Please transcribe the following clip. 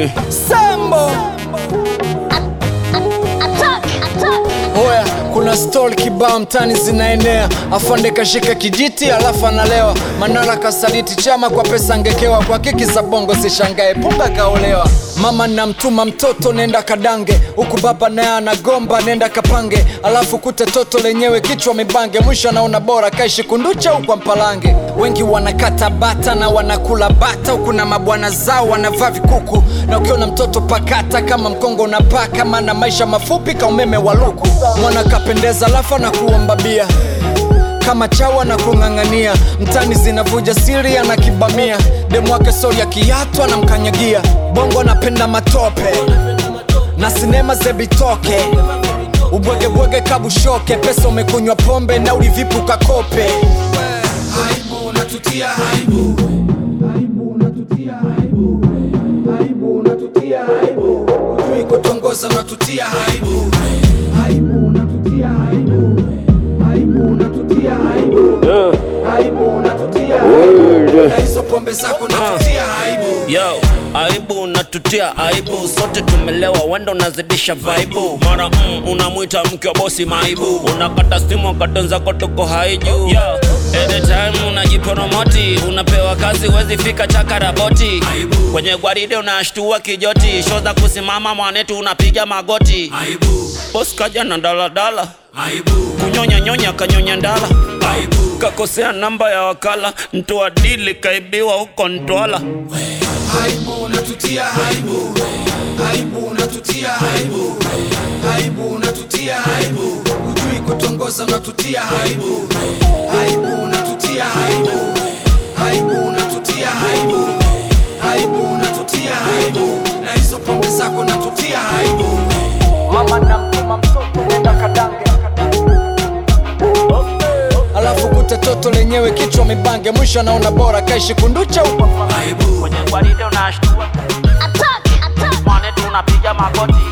Mm. Sambo Attack! Attack! Oya, kuna stori kibao mtani zinaenea, afande kashika kijiti alafu analewa. Manara kasaliti chama kwa pesa ngekewa, kwa kiki za bongo sishangae, punga kaolewa. Mama namtuma mtoto nenda kadange, huku baba naye anagomba nenda kapange, alafu kute toto lenyewe kichwa mibange, mwisho anaona bora kaishi kunducha huko mpalange. Wengi wanakata bata na wanakula bata, huku na mabwana zao wanavaa vikuku, na ukiona mtoto pakata kama mkongo unapaka, maana maisha mafupi ka umeme wa luku. Mwana kapendeza alafu na kuomba bia kama chawa na kung'ang'ania mtani zinavuja siri ana kibamia demu wake sori ya kiatu anamkanyagia bongo anapenda matope na sinema zebitoke ubwegebwege kabushoke pesa umekunywa pombe na ulivipu kakope aibu unatutia aibu aibu unatutia aibu aibu unatutia aibu ujui kutongoza unatutia aibu aibu unatutia aibu aibu unatutia aibu aibu unatutia aibu na hizo pombe zako unatutia aibu Yo, aibu unatutia aibu, sote tumelewa, wenda unazidisha vaibu. Mara mm, unamwita mke wa bosi maibu, unakata simu wakati wenzako tuko haiju. Yo, anytime unajipromoti, unapewa kazi wezi fika chakaraboti. Kwenye gwaride unashtua kijoti, show za kusimama mwanetu unapiga magoti. aibu Boss kaja na daladala, aibu kunyonya nyonya kanyonya ndala, aibu kakosea namba ya wakala, mtu wa dili kaibiwa huko Ntwala. aibu unatutia aibu aibu unatutia aibu aibu unatutia aibu ujui kutongoza unatutia aibu aibu unatutia aibu aibu unatutia aibu aibu unatutia aibu na hizo pombe zako unatutia aibu mama namtuma mtoto nenda kadange alafu kute toto lenyewe kichwa mibange mwisho anaona bora kaishi kunducha huko aibu Kwenye gwaride unashtua, Attack! Attack! mwanetu unapiga magoti.